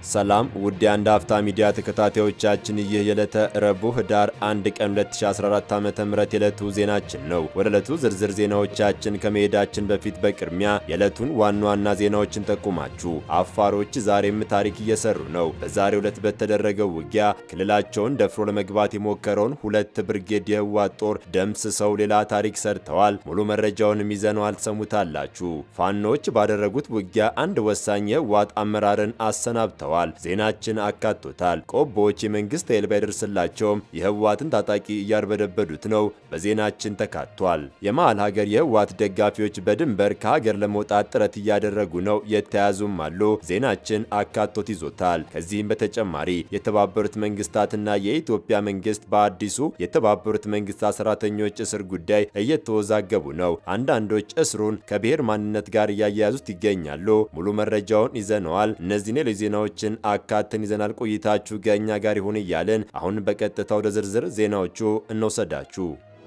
ሰላም ውድ የአንድ አፍታ ሚዲያ ተከታታዮቻችን፣ ይህ የዕለተ ረቡዕ ህዳር 1 ቀን 2014 ዓ.ም የዕለቱ ዜናችን ነው። ወደ ዕለቱ ዝርዝር ዜናዎቻችን ከመሄዳችን በፊት በቅድሚያ የዕለቱን ዋና ዋና ዜናዎችን ጠቁማችሁ፣ አፋሮች ዛሬም ታሪክ እየሰሩ ነው። በዛሬው ዕለት በተደረገው ውጊያ ክልላቸውን ደፍሮ ለመግባት የሞከረውን ሁለት ብርጌድ የህወሓት ጦር ደምስሰው ሌላ ታሪክ ሰርተዋል። ሙሉ መረጃውንም ይዘነዋል፣ ትሰሙታላችሁ። ፋኖች ባደረጉት ውጊያ አንድ ወሳኝ የህወሓት አመራርን አሰናብተዋል። ዜናችን አካቶታል። ቆቦዎች የመንግስት ኃይል ባይደርስላቸውም የህወሓትን ታጣቂ እያርበደበዱት ነው። በዜናችን ተካቷል። የመሃል ሀገር የህወሓት ደጋፊዎች በድንበር ከሀገር ለመውጣት ጥረት እያደረጉ ነው፣ የተያዙም አሉ። ዜናችን አካቶት ይዞታል። ከዚህም በተጨማሪ የተባበሩት መንግስታትና የኢትዮጵያ መንግስት በአዲሱ የተባበሩት መንግስታት ሰራተኞች እስር ጉዳይ እየተወዛገቡ ነው። አንዳንዶች እስሩን ከብሔር ማንነት ጋር እያያያዙት ይገኛሉ። ሙሉ መረጃውን ይዘነዋል። እነዚህን ሌሎች ዜናዎችን አካተን ይዘናል። ቆይታችሁ ከእኛ ጋር ይሁን እያልን አሁን በቀጥታ ወደ ዝርዝር ዜናዎቹ እንወሰዳችሁ።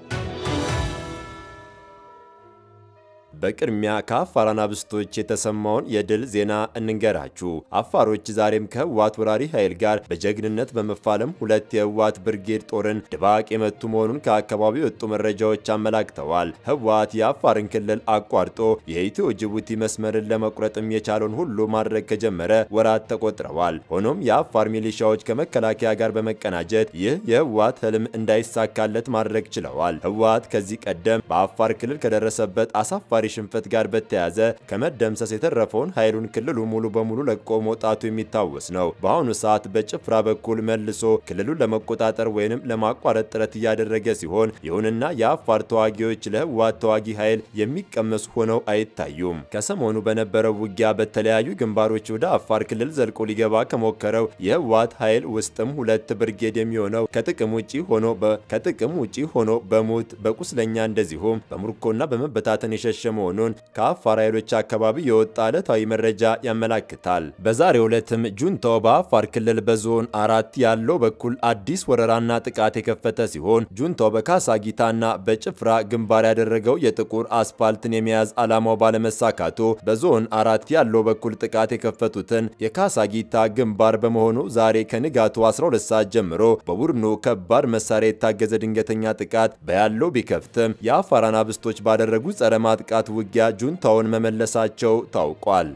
በቅድሚያ ከአፋር አናብስቶች የተሰማውን የድል ዜና እንንገራችሁ። አፋሮች ዛሬም ከህወሓት ወራሪ ኃይል ጋር በጀግንነት በመፋለም ሁለት የህወሓት ብርጌድ ጦርን ድባቅ የመቱ መሆኑን ከአካባቢው የወጡ መረጃዎች አመላክተዋል። ህወሓት የአፋርን ክልል አቋርጦ የኢትዮ ጅቡቲ መስመርን ለመቁረጥም የቻለውን ሁሉ ማድረግ ከጀመረ ወራት ተቆጥረዋል። ሆኖም የአፋር ሚሊሻዎች ከመከላከያ ጋር በመቀናጀት ይህ የህወሓት ህልም እንዳይሳካለት ማድረግ ችለዋል። ህወሓት ከዚህ ቀደም በአፋር ክልል ከደረሰበት አሳፋሪ ሽንፈት ጋር በተያያዘ ከመደምሰስ የተረፈውን ኃይሉን ክልሉ ሙሉ በሙሉ ለቆ መውጣቱ የሚታወስ ነው። በአሁኑ ሰዓት በጭፍራ በኩል መልሶ ክልሉን ለመቆጣጠር ወይንም ለማቋረጥ ጥረት እያደረገ ሲሆን፣ ይሁንና የአፋር ተዋጊዎች ለህወሓት ተዋጊ ኃይል የሚቀመሱ ሆነው አይታዩም። ከሰሞኑ በነበረው ውጊያ በተለያዩ ግንባሮች ወደ አፋር ክልል ዘልቆ ሊገባ ከሞከረው የህወሓት ኃይል ውስጥም ሁለት ብርጌድ የሚሆነው ከጥቅም ውጪ ሆኖ ከጥቅም ውጪ ሆኖ በሞት በቁስለኛ እንደዚሁም በምርኮና በመበታተን የሸሸ መሆኑን ከአፋር ኃይሎች አካባቢ የወጣ ዕለታዊ መረጃ ያመላክታል። በዛሬው ዕለትም ጁንታው በአፋር ክልል በዞን አራት ያለው በኩል አዲስ ወረራና ጥቃት የከፈተ ሲሆን ጁንታው በካሳጊታና በጭፍራ ግንባር ያደረገው የጥቁር አስፓልትን የመያዝ ዓላማው ባለመሳካቱ በዞን አራት ያለው በኩል ጥቃት የከፈቱትን የካሳጊታ ግንባር በመሆኑ ዛሬ ከንጋቱ 12 ሰዓት ጀምሮ በቡድኑ ከባድ መሳሪያ የታገዘ ድንገተኛ ጥቃት በያለው ቢከፍትም የአፋር አናብስቶች ባደረጉት ጸረ ማጥቃት ውጊያ ጁንታውን መመለሳቸው ታውቋል።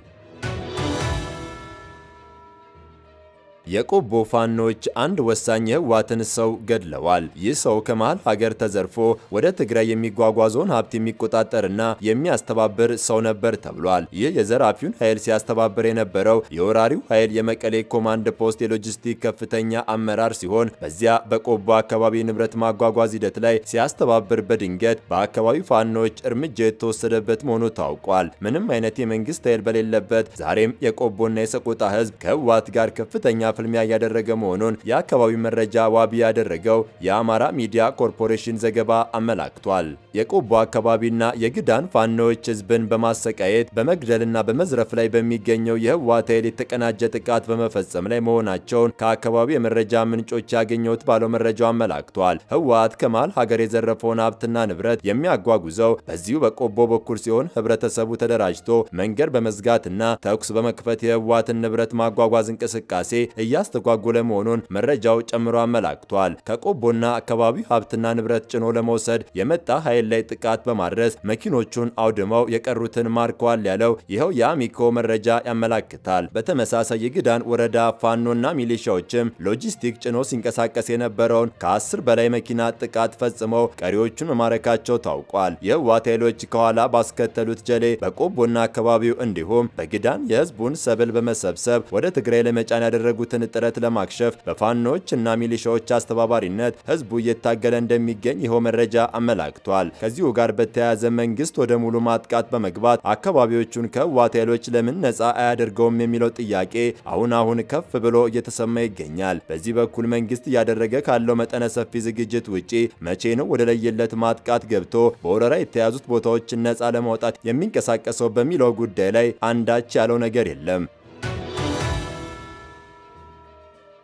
የቆቦ ፋኖች አንድ ወሳኝ የህወሓትን ሰው ገድለዋል። ይህ ሰው ከመሃል ሀገር ተዘርፎ ወደ ትግራይ የሚጓጓዘውን ሀብት የሚቆጣጠርና የሚያስተባብር ሰው ነበር ተብሏል። ይህ የዘራፊውን ኃይል ሲያስተባብር የነበረው የወራሪው ኃይል የመቀሌ ኮማንድ ፖስት የሎጂስቲክ ከፍተኛ አመራር ሲሆን በዚያ በቆቦ አካባቢ ንብረት ማጓጓዝ ሂደት ላይ ሲያስተባብር በድንገት በአካባቢው ፋኖች እርምጃ የተወሰደበት መሆኑ ታውቋል። ምንም አይነት የመንግስት ኃይል በሌለበት ዛሬም የቆቦና የሰቆጣ ህዝብ ከህወሓት ጋር ከፍተኛ ፍልሚያ እያደረገ መሆኑን የአካባቢው መረጃ ዋቢ ያደረገው የአማራ ሚዲያ ኮርፖሬሽን ዘገባ አመላክቷል። የቆቦ አካባቢና የግዳን ፋኖዎች ህዝብን በማሰቃየት በመግደልና በመዝረፍ ላይ በሚገኘው የህወሓት ኃይል የተቀናጀ ጥቃት በመፈጸም ላይ መሆናቸውን ከአካባቢው የመረጃ ምንጮች ያገኘሁት ባለው መረጃው አመላክቷል። ህወሓት ከመሃል ሀገር የዘረፈውን ሀብትና ንብረት የሚያጓጉዘው በዚሁ በቆቦ በኩል ሲሆን ህብረተሰቡ ተደራጅቶ መንገድ በመዝጋትና ተኩስ በመክፈት የህወሓትን ንብረት ማጓጓዝ እንቅስቃሴ እያስተጓጎለ መሆኑን መረጃው ጨምሮ አመላክቷል። ከቆቦና አካባቢው ሀብትና ንብረት ጭኖ ለመውሰድ የመጣ ኃይል ላይ ጥቃት በማድረስ መኪኖቹን አውድመው የቀሩትን ማርከዋል ያለው ይኸው የአሚኮ መረጃ ያመላክታል። በተመሳሳይ የግዳን ወረዳ ፋኖና ሚሊሻዎችም ሎጂስቲክ ጭኖ ሲንቀሳቀስ የነበረውን ከአስር በላይ መኪና ጥቃት ፈጽመው ቀሪዎቹን መማረካቸው ታውቋል። የህወሓት ኃይሎች ከኋላ ባስከተሉት ጀሌ በቆቦና አካባቢው እንዲሁም በግዳን የህዝቡን ሰብል በመሰብሰብ ወደ ትግራይ ለመጫን ያደረጉትን ጥረት ለማክሸፍ በፋኖች እና ሚሊሻዎች አስተባባሪነት ህዝቡ እየታገለ እንደሚገኝ ይኸው መረጃ አመላክቷል። ከዚሁ ጋር በተያያዘ መንግስት ወደ ሙሉ ማጥቃት በመግባት አካባቢዎቹን ከህወሓት ኃይሎች ለምን ነፃ አያደርገውም የሚለው ጥያቄ አሁን አሁን ከፍ ብሎ እየተሰማ ይገኛል። በዚህ በኩል መንግስት እያደረገ ካለው መጠነ ሰፊ ዝግጅት ውጪ መቼ ነው ወደ ለየለት ማጥቃት ገብቶ በወረራ የተያዙት ቦታዎችን ነፃ ለማውጣት የሚንቀሳቀሰው በሚለው ጉዳይ ላይ አንዳች ያለው ነገር የለም።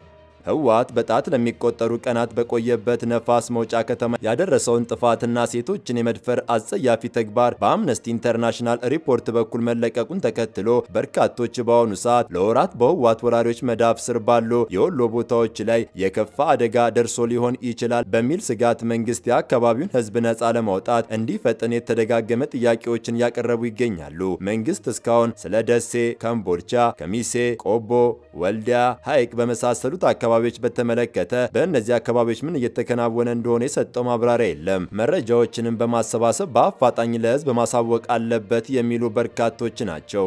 ህወሓት በጣት ለሚቆጠሩ ቀናት በቆየበት ነፋስ መውጫ ከተማ ያደረሰውን ጥፋትና ሴቶችን የመድፈር አጸያፊ ተግባር በአምነስቲ ኢንተርናሽናል ሪፖርት በኩል መለቀቁን ተከትሎ በርካቶች በአሁኑ ሰዓት ለወራት በህወሓት ወራሪዎች መዳፍ ስር ባሉ የወሎ ቦታዎች ላይ የከፋ አደጋ ደርሶ ሊሆን ይችላል በሚል ስጋት መንግስት የአካባቢውን ህዝብ ነጻ ለማውጣት እንዲፈጥን የተደጋገመ ጥያቄዎችን ያቀረቡ ይገኛሉ። መንግስት እስካሁን ስለ ደሴ፣ ከምቦልቻ፣ ከሚሴ፣ ቆቦ፣ ወልዲያ፣ ሐይቅ በመሳሰሉት አካባቢዎች በተመለከተ በእነዚህ አካባቢዎች ምን እየተከናወነ እንደሆነ የሰጠው ማብራሪያ የለም። መረጃዎችንም በማሰባሰብ በአፋጣኝ ለህዝብ ማሳወቅ አለበት የሚሉ በርካቶች ናቸው።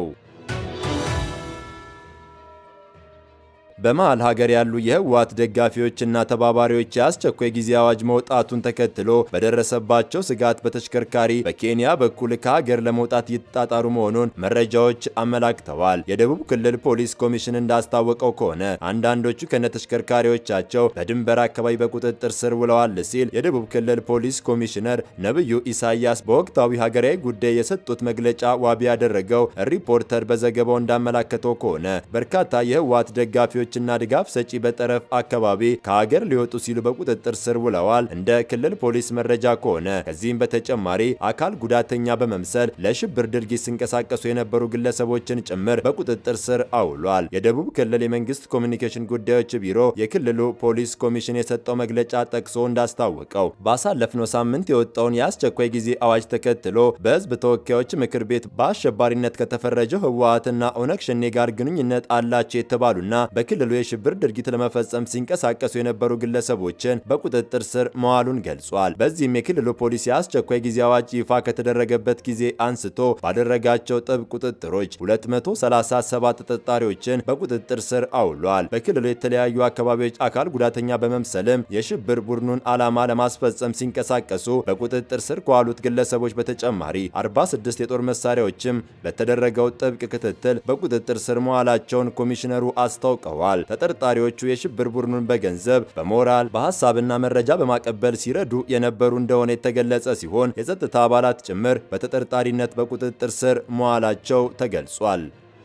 በመሃል ሀገር ያሉ የህወሓት ደጋፊዎችና ተባባሪዎች የአስቸኳይ ጊዜ አዋጅ መውጣቱን ተከትሎ በደረሰባቸው ስጋት በተሽከርካሪ በኬንያ በኩል ከሀገር ለመውጣት እየተጣጣሩ መሆኑን መረጃዎች አመላክተዋል። የደቡብ ክልል ፖሊስ ኮሚሽን እንዳስታወቀው ከሆነ አንዳንዶቹ ከነተሽከርካሪዎቻቸው በድንበር አካባቢ በቁጥጥር ስር ውለዋል ሲል የደቡብ ክልል ፖሊስ ኮሚሽነር ነብዩ ኢሳያስ በወቅታዊ ሀገራዊ ጉዳይ የሰጡት መግለጫ ዋቢ ያደረገው ሪፖርተር በዘገባው እንዳመላከተው ከሆነ በርካታ የህወሓት ደጋፊዎች ና ድጋፍ ሰጪ በጠረፍ አካባቢ ከሀገር ሊወጡ ሲሉ በቁጥጥር ስር ውለዋል። እንደ ክልል ፖሊስ መረጃ ከሆነ ከዚህም በተጨማሪ አካል ጉዳተኛ በመምሰል ለሽብር ድርጊት ሲንቀሳቀሱ የነበሩ ግለሰቦችን ጭምር በቁጥጥር ስር አውሏል። የደቡብ ክልል የመንግስት ኮሚኒኬሽን ጉዳዮች ቢሮ የክልሉ ፖሊስ ኮሚሽን የሰጠው መግለጫ ጠቅሶ እንዳስታወቀው ባሳለፍነው ሳምንት የወጣውን የአስቸኳይ ጊዜ አዋጅ ተከትሎ በህዝብ ተወካዮች ምክር ቤት በአሸባሪነት ከተፈረጀው ህወሓትና ኦነግ ሸኔ ጋር ግንኙነት አላቸው የተባሉና በክልሉ የሽብር ድርጊት ለመፈጸም ሲንቀሳቀሱ የነበሩ ግለሰቦችን በቁጥጥር ስር መዋሉን ገልጿል። በዚህም የክልሉ ፖሊስ የአስቸኳይ ጊዜ አዋጅ ይፋ ከተደረገበት ጊዜ አንስቶ ባደረጋቸው ጥብቅ ቁጥጥሮች 237 ተጠርጣሪዎችን በቁጥጥር ስር አውሏል። በክልሉ የተለያዩ አካባቢዎች አካል ጉዳተኛ በመምሰልም የሽብር ቡድኑን ዓላማ ለማስፈጸም ሲንቀሳቀሱ በቁጥጥር ስር ከዋሉት ግለሰቦች በተጨማሪ 46 የጦር መሳሪያዎችም በተደረገው ጥብቅ ክትትል በቁጥጥር ስር መዋላቸውን ኮሚሽነሩ አስታውቀዋል። ተጠርጣሪዎቹ የሽብር ቡድኑን በገንዘብ፣ በሞራል፣ በሀሳብና መረጃ በማቀበል ሲረዱ የነበሩ እንደሆነ የተገለጸ ሲሆን የጸጥታ አባላት ጭምር በተጠርጣሪነት በቁጥጥር ስር መዋላቸው ተገልጿል።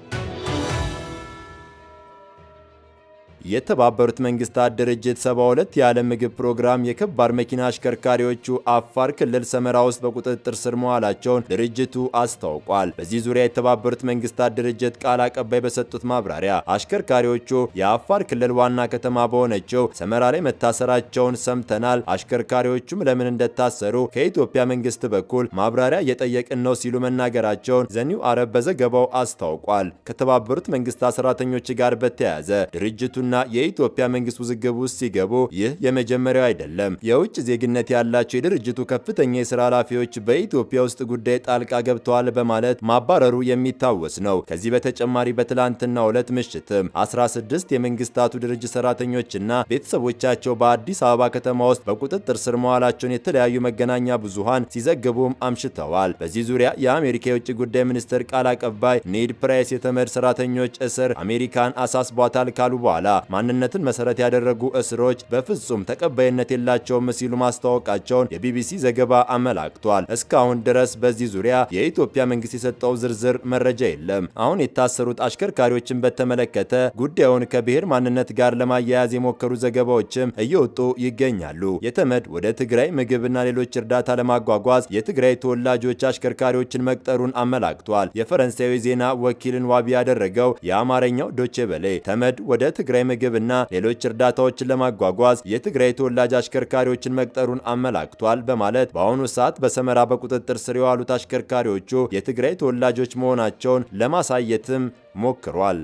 የተባበሩት መንግስታት ድርጅት 72 የዓለም ምግብ ፕሮግራም የከባድ መኪና አሽከርካሪዎቹ አፋር ክልል ሰመራ ውስጥ በቁጥጥር ስር መዋላቸውን ድርጅቱ አስታውቋል። በዚህ ዙሪያ የተባበሩት መንግስታት ድርጅት ቃል አቀባይ በሰጡት ማብራሪያ አሽከርካሪዎቹ የአፋር ክልል ዋና ከተማ በሆነችው ሰመራ ላይ መታሰራቸውን ሰምተናል። አሽከርካሪዎቹም ለምን እንደታሰሩ ከኢትዮጵያ መንግስት በኩል ማብራሪያ እየጠየቅን ነው ሲሉ መናገራቸውን ዘኒው አረብ በዘገባው አስታውቋል። ከተባበሩት መንግስታት ሰራተኞች ጋር በተያያዘ ድርጅቱና የኢትዮጵያ መንግስት ውዝግብ ውስጥ ሲገቡ ይህ የመጀመሪያው አይደለም። የውጭ ዜግነት ያላቸው የድርጅቱ ከፍተኛ የስራ ኃላፊዎች በኢትዮጵያ ውስጥ ጉዳይ ጣልቃ ገብተዋል በማለት ማባረሩ የሚታወስ ነው። ከዚህ በተጨማሪ በትላንትናው ዕለት ምሽትም 16 የመንግስታቱ ድርጅት ሰራተኞችና ቤተሰቦቻቸው በአዲስ አበባ ከተማ ውስጥ በቁጥጥር ስር መዋላቸውን የተለያዩ መገናኛ ብዙሃን ሲዘግቡም አምሽተዋል። በዚህ ዙሪያ የአሜሪካ የውጭ ጉዳይ ሚኒስትር ቃል አቀባይ ኔድ ፕራይስ የተመድ ሰራተኞች እስር አሜሪካን አሳስቧታል ካሉ በኋላ ማንነትን መሰረት ያደረጉ እስሮች በፍጹም ተቀባይነት የላቸውም ሲሉ ማስታወቃቸውን የቢቢሲ ዘገባ አመላክቷል። እስካሁን ድረስ በዚህ ዙሪያ የኢትዮጵያ መንግስት የሰጠው ዝርዝር መረጃ የለም። አሁን የታሰሩት አሽከርካሪዎችን በተመለከተ ጉዳዩን ከብሔር ማንነት ጋር ለማያያዝ የሞከሩ ዘገባዎችም እየወጡ ይገኛሉ። የተመድ ወደ ትግራይ ምግብና ሌሎች እርዳታ ለማጓጓዝ የትግራይ ተወላጆች አሽከርካሪዎችን መቅጠሩን አመላክቷል። የፈረንሳዊ ዜና ወኪልን ዋቢ ያደረገው የአማርኛው ዶቼ በሌ ተመድ ወደ ትግራይ ምግብ እና ሌሎች እርዳታዎችን ለማጓጓዝ የትግራይ ተወላጅ አሽከርካሪዎችን መቅጠሩን አመላክቷል በማለት በአሁኑ ሰዓት በሰመራ በቁጥጥር ስር የዋሉት አሽከርካሪዎቹ የትግራይ ተወላጆች መሆናቸውን ለማሳየትም ሞክሯል።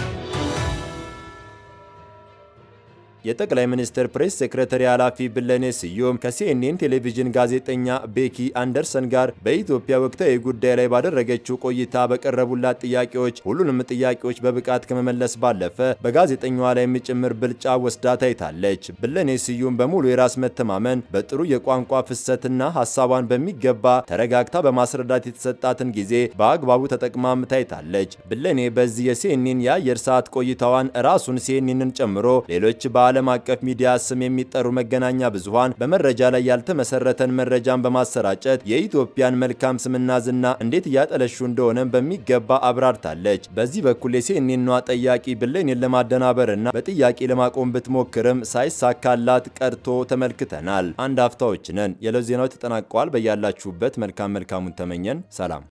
የጠቅላይ ሚኒስትር ፕሬስ ሴክሬታሪ ኃላፊ ብለኔ ስዩም ከሲኤንኤን ቴሌቪዥን ጋዜጠኛ ቤኪ አንደርሰን ጋር በኢትዮጵያ ወቅታዊ ጉዳይ ላይ ባደረገችው ቆይታ በቀረቡላት ጥያቄዎች ሁሉንም ጥያቄዎች በብቃት ከመመለስ ባለፈ በጋዜጠኛዋ ላይ ጭምር ብልጫ ወስዳ ታይታለች። ብለኔ ስዩም በሙሉ የራስ መተማመን በጥሩ የቋንቋ ፍሰትና ሀሳቧን በሚገባ ተረጋግታ በማስረዳት የተሰጣትን ጊዜ በአግባቡ ተጠቅማም ታይታለች። ብለኔ በዚህ የሲኤንኤን የአየር ሰዓት ቆይታዋን ራሱን ሲኤንኤንን ጨምሮ ሌሎች በዓለም ዓለም አቀፍ ሚዲያ ስም የሚጠሩ መገናኛ ብዙሃን በመረጃ ላይ ያልተመሰረተን መረጃን በማሰራጨት የኢትዮጵያን መልካም ስምና ዝና እንዴት እያጠለሹ እንደሆነ በሚገባ አብራርታለች። በዚህ በኩል የሲኤንኤኗ ጠያቂ ብሌኔን ለማደናበርና በጥያቄ ለማቆም ብትሞክርም ሳይሳካላት ቀርቶ ተመልክተናል። አንድ አፍታዎች ነን። የዕለት ዜናዎች ተጠናቀዋል። በያላችሁበት መልካም መልካሙን ተመኘን። ሰላም